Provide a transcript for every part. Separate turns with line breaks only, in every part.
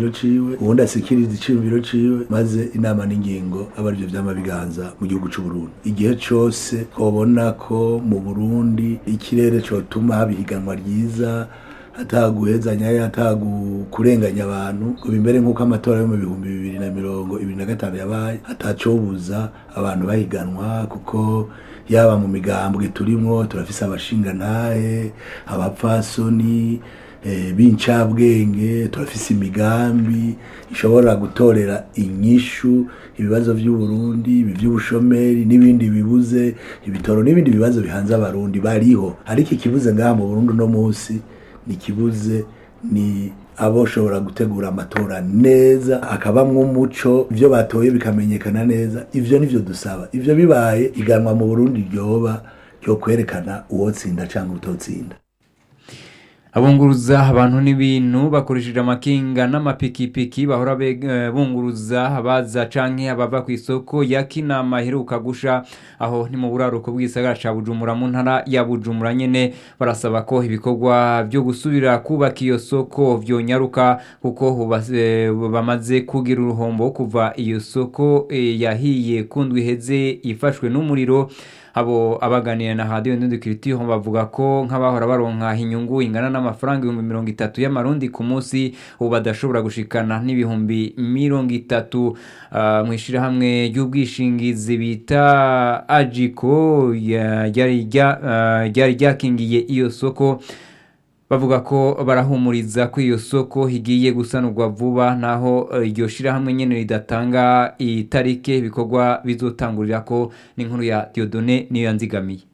iciyumviro ciwe uwundi asikiriza iciyumviro ciwe maze inama n'ingingo aba arivyo vyama biganza mu gihugu c'u Burundi igihe cose twobona ko mu Burundi ikirere cotuma haba ihiganwa ryiza ataguhezanya atakurenganya abantu ngo bimbere nk'uko amatora yo mu bihumbi bibiri na mirongo ibiri na gatanu yabaye atacobuza abantu bahiganwa kuko yaba mu migambwe turimwo turafise abashingantahe abapfasoni eh, b'incabwenge turafise imigambi ishobora gutorera inyishu ibibazo vy'uburundi ibi vy'ubushomeri n'ibindi bibuze ibitoro n'ibindi bibazo bihanze abarundi bariho ariko ikibuze ngaha mu burundi uno munsi ni kibuze ni aboshobora gutegura amatora neza akabamwo umuco ivyo batoye bikamenyekana neza ivyo nivyo dusaba ivyo bibaye iganwa mu Burundi ryoba ryo kwerekana uwotsinda canke utotsinda
abunguruza abantu n'ibintu bakoresheje amakinga n'amapikipiki bahora be- eh, bunguruza abaza canke abava ku isoko ya kinama iheruka gusha aho ni mu buraruko bw'isagara ca bujumbura mu ntara ya bujumbura nyene barasaba ko ibikorwa vyo gusubira kubaka iyo soko vyonyaruka kuko huba- eh, bamaze kugira uruhombo kuva iyo soko eh, yahiye kundwi iheze ifashwe n'umuriro abo abaganira na radiyo ndundi kiritiyo bavuga ko nk'abahora baronka inyungu ingana n'amafaranga ibihumbi mirongo itatu y'amarundi ku munsi ubu badashobora gushikana n'ibihumbi mirongo itatu Ah, mu ishyirahamwe ry'ubwishingizi bita ajiko ya- ryari rya- ah, ryari ryakingiye iyo soko bavuga ko barahumuriza ko iyo soko igiye gusanurwa vuba naho eh, iryo shirahamwe nyene ridatanga itarike ibikorwa bizotangurira ko n'inkuru ya Diodone niyo yanzigamiye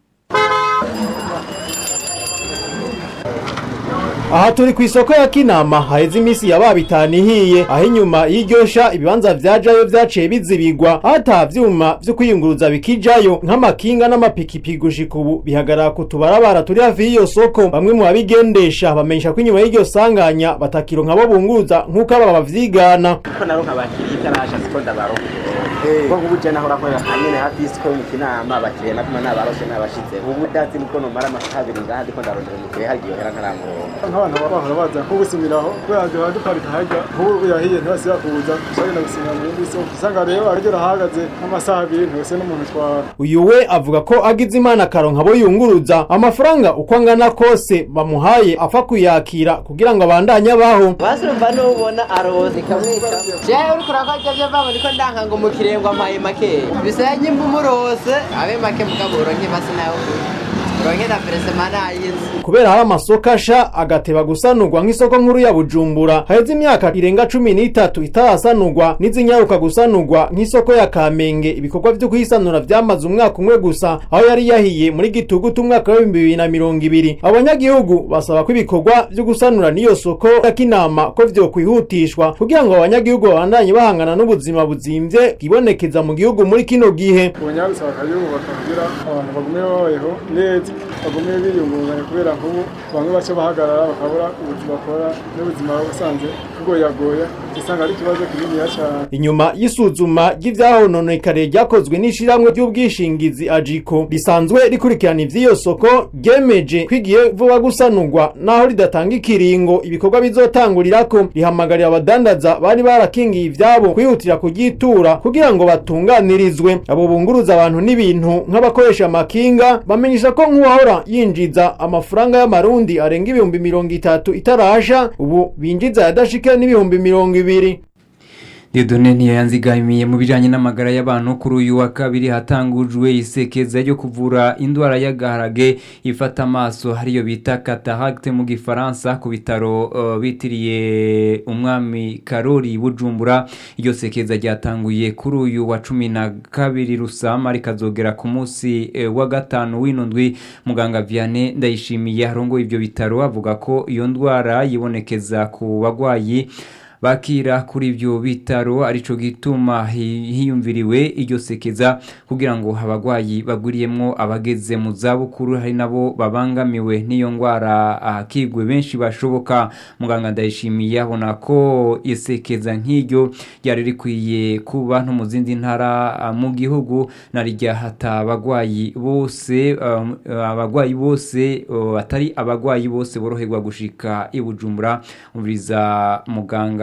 aha turi ku isoko ya kinama haheze iminsi ya babitanu ihiye aho inyuma y'iryosha ibibanza vyajayo vyaciye bizibigwa ata vyuma vyo kwiyunguruza bikijayo nk'amakinga n'amapikipiki gushika ubu bihagarara ku tubarabara turi hafi y'iyo soko bamwe mu babigendesha bamenyesha ko inyuma y'iryo sanganya batakironka abo bunguruza nk'uko aba bavyigana
ko naronka abakiriya itarasha siko ndabaronka ko nk'ubu je nahora nkorera hanyene hafi y'isiko yo mu kinama abakiriya natuma nabaroshe nabashize ubu ndazi niko nomara amasaha abiri ngaha ndiko ndarondera umukiriya hari igihe hera ntaramuronka
nk'abantu baba bahora baza nk'ubusimiraho kubera duhora duparika harya nk'ubu yahiye ntibasiba kuza dushobora gusimira mu yindi soko usanga rero arigera ahagaze nk'amasaha abiri ntose n'umuntu utwara
uyu we avuga ko agize imana akaronka abo yunguruza amafaranga uko angana kose bamuhaye apfa kuyakira kugira ngo abandanye abaho
basi urumva n'ubona arose kamwika jewe uriko urakorya vyo vamo ndiko ndanka ngo umukiriya ngo ampaye makeya bisaya nyimba umurose abe make mugabo uronke basi nawe uronke na peresema nayizi
kubera hari amasoko asha agateba gusanurwa nk'isoko nkuru ya bujumbura haheze imyaka irenga cumi n'itatu itarasanurwa n'izinyaruka gusanurwa nk'isoko ya kamenge ibikorwa vyo kuyisanura vyamaze umwaka umwe gusa aho yari yahiye muri gitugutu umwaka w'ibihumbi bibiri na mirongo ibiri abanyagihugu basaba ko ibikorwa vyo gusanura n'iyo soko ya kinama ko vyokwihutishwa kugira ngo abanyagihugu babandanye bahangana n'ubuzima buzimvye bwibonekeza mu gihugu muri kino gihe
ubunyarusa bakayubaka kugira abantu bagume babayeho neza bagume biyungunganya kubera nk'ubu bamwe baca bahagarara bakabura ubuzima bakora n'ubuzima busanzwe bugoyagoya usanga ari ikibazo kininiya cyane
inyuma y'isuzuma ry'ivyahononekare ryakozwe n'ishirahamwe ry'ubwishingizi ajiko risanzwe rikurikirana ivy'iyo soko ryemeje ko igiye vuba gusanurwa naho ridatanga ikiringo ibikorwa bizotangurirako rihamagarira abadandaza bari barakingiye ivyabo kwihutira kuryitura kugira ngo batunganirizwe abo bunguruza abantu n'ibintu nk'abakoresha amakinga bamenyesha ko nk'uwahora yinjiza amafaranga y'amarundi arenga ibihumbi mirongo itatu itarasha ubu binjiza yadashika n'ibihumbi mirongo ibiri
Diodone niyo yanzigamiye mu bijanye n'amagara y'abantu kuri uyu wa kabiri hatangujwe isekeza ryo kuvura indwara y'agaharage ifata amaso hariyo bita cataracte mu gifaransa ku bitaro uh, bitiriye umwami Karori Bujumbura iryo sekeza ryatanguye kuri uyu wa cumi na kabiri rusama rikazogera ku munsi eh, wa gatanu w'inundwi muganga Vianney ndayishimiye arongoye ivyo bitaro avuga ko iyo ndwara yibonekeza ku bagwayi bakira kuri ibyo bitaro arico gituma hi- hiyumviriwe iryo sekeza kugira ngo abagwayi baguriyemwo abageze mu zabukuru hari nabo babangamiwe n'iyo ndwara ahakigwe benshi bashoboka muganga ndayishimiye abona ko isekeza nk'iryo ryari rikwiye kuba no mu zindi ntara ah, mu gihugu na rya hata abagwayi bose um, abagwayi bose uh, atari abagwayi bose boroherwa gushika i Bujumbura umviriza muganga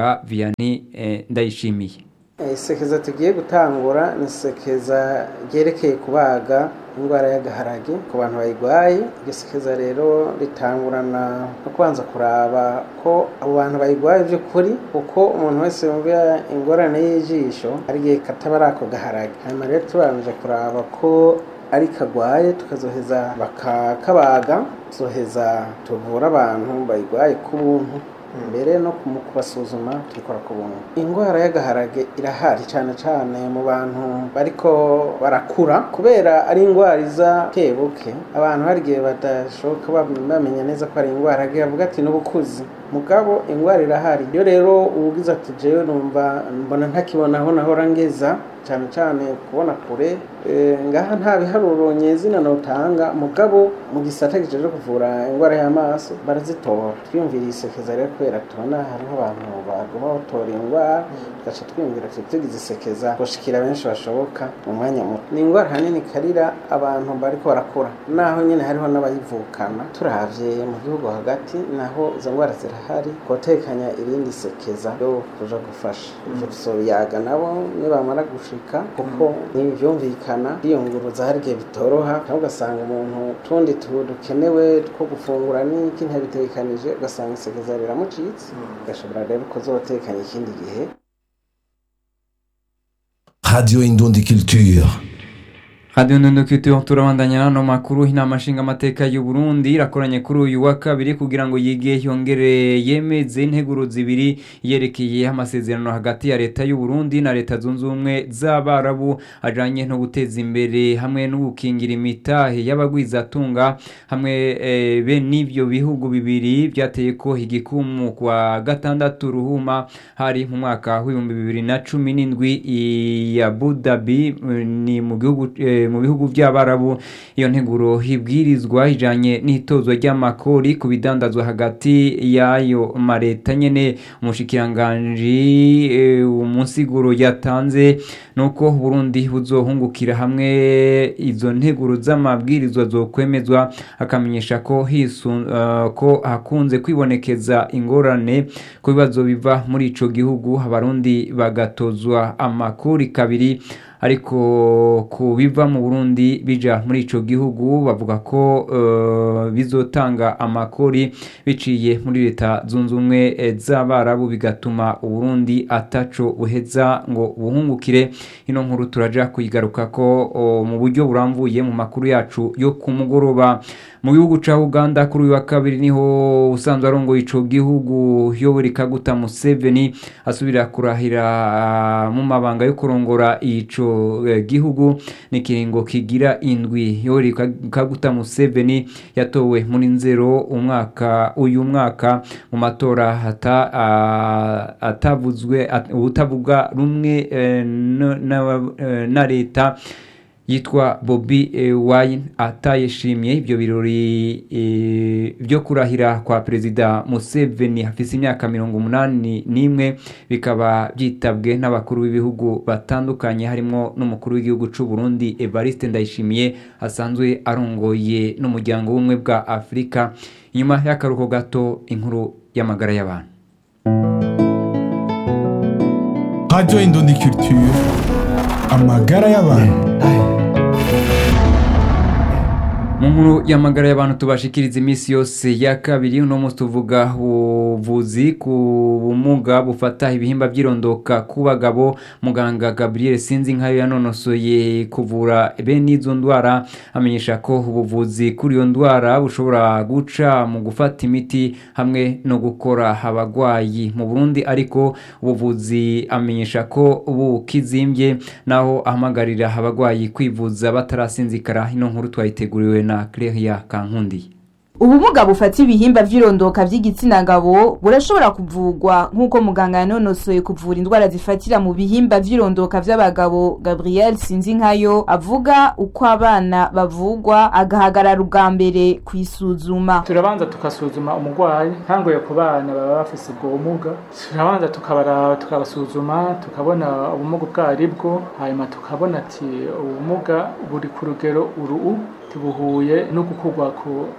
muganga Vianney eh, Ndayishimiye
isekeza tugiye gutangura ni isekeza ryerekeye kubaga indwara y'agaharage ku bantu bayirwaye iryo sekeza rero ritangurana no kubanza kuraba ko abo bantu bayirwaye by'ukuri kuko umuntu wese yumva ingorane y'ijisho hari igihe kataba ari ako gaharage hanyuma rero tubanje kuraba ko ari kagwaye tukazoheza bakakabaga tuzoheza tuvura abantu bayirwaye ku buntu mbere no mu kubasuzuma tubikora ku buntu indwara y'agaharage irahari cyane cyane mu bantu bariko barakura kubera ari indwara iza buke abantu hari igihe badashoboka bamenya neza ko ari indwara agira avuga ati n'ubukuzi mugabo indwara irahari iyo rero ubugize ati jewe numva mbona ntakibona aho nahora ngeza cyane cyane kubona kure ngaha nta biharuro nyezina notanga mugabo mu gisata gijeje kuvura indwara y'amaso barazitora twiyumvira isekeza rero kubera tubona hariho abantu baguma batora indwara tugaca twiyumvira tuti tugize isekeza gushikira benshi bashoboka mu mwanya muto ni indwara hanini karira abantu bariko barakura naho nyine hariho n'abayivukana turavye mu gihugu hagati naho izo ndwara zirahari kotekanya irindi sekeza ryo kuja gufasha ivyo tuzobiyaga nabo nibamara gushika kuko ntibyumvikana kwiyunguruza hari igihe bitoroha cyangwa ugasanga umuntu tundi dukenewe two gufungura n'iki ntabitekanije ugasanga isekeza riramucitse ugashobora rero kuzotekanya ikindi gihe
Radio Indundi Culture.
Radio Ndundo Culture turabandanya nano makuru inama nshinga amateka y'u Burundi irakoranye kuri uyu wa kabiri kugira ngo yige yongere yemeze integuro zibiri yerekeye amasezerano hagati ya leta y'u Burundi na leta zunze ubumwe z'abarabu ajanye no guteza imbere hamwe no gukingira imitahe y'abagwizatunga hamwe e, be n'ivyo bihugu bibiri byateye ko igikumu kwa gatandatu ruhuma hari mu mwaka w'ibihumbi bibiri na cumi n'indwi ya Abu Dhabi ni mu gihugu e, mu bihugu by'abarabu iyo nteguro hibwirizwa ijanye n'itozwa ry'amakori ku bidandazwa hagati y'ayo mareta nyene umushikiranganji e, umunsiguro yatanze nuko Burundi buzohungukira hamwe izo nteguro z'amabwirizwa zokwemezwa akamenyesha ko hisu uh, ko hakunze kwibonekeza ingorane ku bibazo biva muri ico gihugu abarundi bagatozwa amakori kabiri ariko ku biva mu Burundi bija muri ico gihugu bavuga ko uh, bizotanga amakori biciye muri leta zunze ubumwe z'abarabu bigatuma Uburundi ataco buheza ngo buhungukire ino nkuru turaja kuyigaruka ko uh, mu buryo buramvuye mu makuru yacu yo ku mugoroba mu gihugu ca Uganda kuri uyu wa kabiri niho usanzwe arongoye ico gihugu Yoweri Kaguta Museveni asubira kurahira uh, mu mabanga yo kurongora ico gihugu ni kiringo kigira indwi Yoweri Kaguta Museveni yatowe muri nzero umwaka uyu mwaka mu matora hata uh, atavuzwe at, utavuga rumwe uh, na, na leta yitwa Bobby e, Wine atayishimye ibyo birori e, byo kurahira kwa perezida Museveni hafise imyaka mirongo umunani n'imwe bikaba byitabwe n'abakuru b'ibihugu batandukanye harimo n'umukuru w'igihugu c'u Burundi Evariste Ndayishimiye asanzwe arongoye n'umuryango w'ubumwe bwa Afurika inyuma y'akaruhuko gato inkuru y'amagara y'abantu
Radio Indundi Culture amagara y'abantu
mu nkuru y'amagara y'abantu tubashikiriza iminsi yose ya kabiri uno munsi tuvuga ubuvuzi ku bumuga bufata ibihimba by'irondoka ku bagabo muganga gabriel sinzi nkayo yanonosoye kuvura bene izo ndwara amenyesha ko ubuvuzi kuri iyo ndwara bushobora guca mu gufata imiti hamwe no gukora abagwayi mu burundi ariko ubuvuzi amenyesha ko bukizimbye naho ahamagarira abagwayi kwivuza batarasinzikara ino nkuru twayiteguriwe na Claire Kankundi
ubumuga bufata ibihimba vy'irondoka vy'igitsina gabo burashobora kuvugwa nk'uko muganga yanonosoye kuvura indwara zifatira mu bihimba vy'irondoka vy'abagabo gabriel sinzinkayo avuga uko abana bavugwa agahagarara ubwa mbere kwisuzuma
turabanza tukasuzuma umurwayi ntangoye ku bana baba bafise ubwo bumuga turabanza tukabara tukabasuzuma tukabona ubumuga ubwo aribwo hanyuma tukabona ati ubumuga buri ku rugero uru tubuhuye no gukorwa ku navuga ati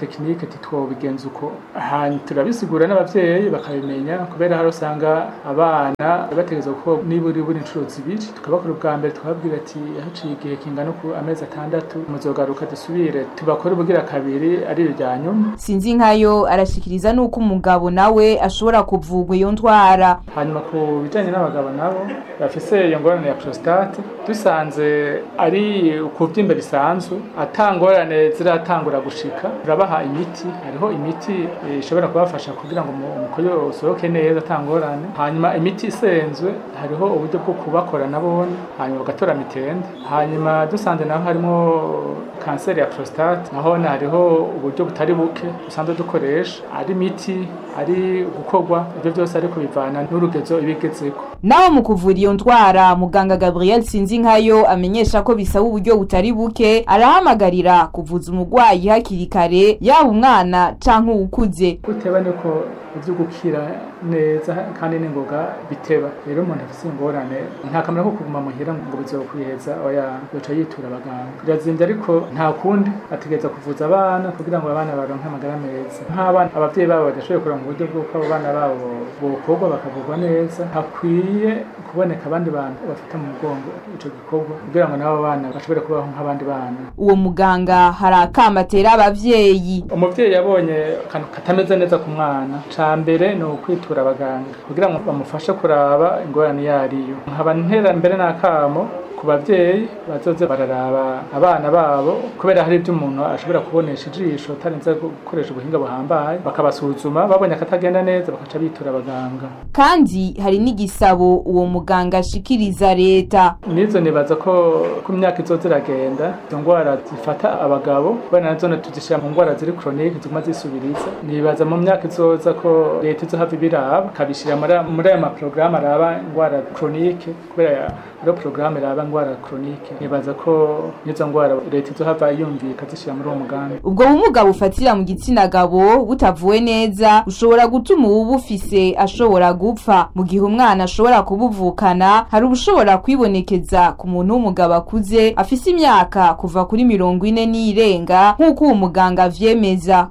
tekinike titwobigenza uko hanyuma turabisigura n'abavyeyi bakabimenya kubera hari usanga abana bategeza ko niburi buri inshuro zibiri tukabakora ubwa mbere tukababwira ati haciye igihe kingana ku amezi atandatu muzogaruka dusubire tubakore ubugira kabiri ari irya nyuma
sinzi nkayo arashikiriza nuko umugabo nawe ashobora kuvugwa iyo ndwara
hanyuma ku bijanye n'abagabo nabo bafise iyo ngorane ya prostate dusanze ari ukuvyimba bisanzwe atangorane ziratangura gushika turabaha imiti hariho imiti eh, ishobora kubafasha kugira ngo umu- umukoyo usohoke neza atangorane hanyuma imiti isenzwe hariho uburyo bwo kubakora nabone hanyuma bagatora mitende hanyuma dusanze naho harimo kanseri ya prostate nahone hariho uburyo butari buke dusanzwe dukoresha ari imiti ari gukorwa ibyo byose ariko bivana n'urugezo ibigezeko
naho mu kuvura iyo ndwara muganga gabriel sinzi nkayo amenyesha ko bisaba uburyo butari buke arahamagarira kuvuza umurwayi hakiri kare yaba umwana canke uwukuze
guteba niko ivyo gukira neza kandi n'ingoga biteba rero umuntu afise ingorane nta kamaro ko kuguma muhira ngo bizokwiheza oya yoca yitura abaganga birazimvye ariko nta kundi ategereza kuvuza abana kugira ngo abana baronke amagara meza nk'abana abavyeyi babo badashoboye kuronka uburyo bw'uko abo bana babo bokorwa bakavurwa neza hakwiye kuboneka abandi bantu bafata mu mugongo ico gikorwa kugira ngo n'abo bana bashobore kubaho nk'abandi bana
uwo muganga hari akama atera abavyeyi
umuvyeyi yabonye akantu katameze neza ku mwana ca mbere ni ukwitura abaganga kugira ngo bamufashe kuraba ingorane iyo ariyo nkaba ntera mbere n'akamo ku bavyeyi bazoze bararaba abana babo kubera hari ibyo umuntu ashobora kubonesha ijisho atarinze gukoresha ubuhinga buhambaye bakabasuzuma babonye akatagenda neza bakaca bitura abaganga
kandi hari n'igisabo uwo muganga ashikiriza leta
nizo nibaza ko ku myaka izoza iragenda izo ndwara zifata abagabo kubera nazo tuzishyira mu ndwara ziri koronike ziguma zisubiriza nibaza mu myaka izoza ko leta izohava ibiraba ikabishyira muri muri aya maporogaramu araba indwara koronike kubera ariyo porogaramu iraba indwara koronike nibaza ko n'izo ndwara leta izohava yumvika zishyira muri uwo mugambi
ubwo bumuga bufatira mu gitsina gabo butavuwe neza bushobora gutuma uwubufise ashobora gupfa mu gihe umwana ashobora kubuvukana hari ubushobora kwibonekeza ku muntu w'umugabo akuze afise imyaka kuva kuri mirongo ine n'irenga nk'uko uwo muganga avyemeza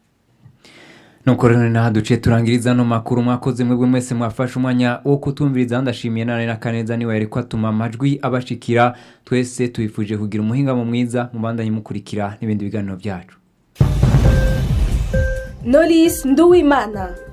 nuko rero naha duciye turangiriza ano makuru mwakoze mwebwe mwese mwafashe umwanya wo kutumviriza ndashimiye nane na kaneza niwe yari kwatuma amajwi abashikira twese tubifuje kugira umuhingamo mwiza mubandanye mukurikira n'ibindi biganiro byacu
Knowless Nduwimana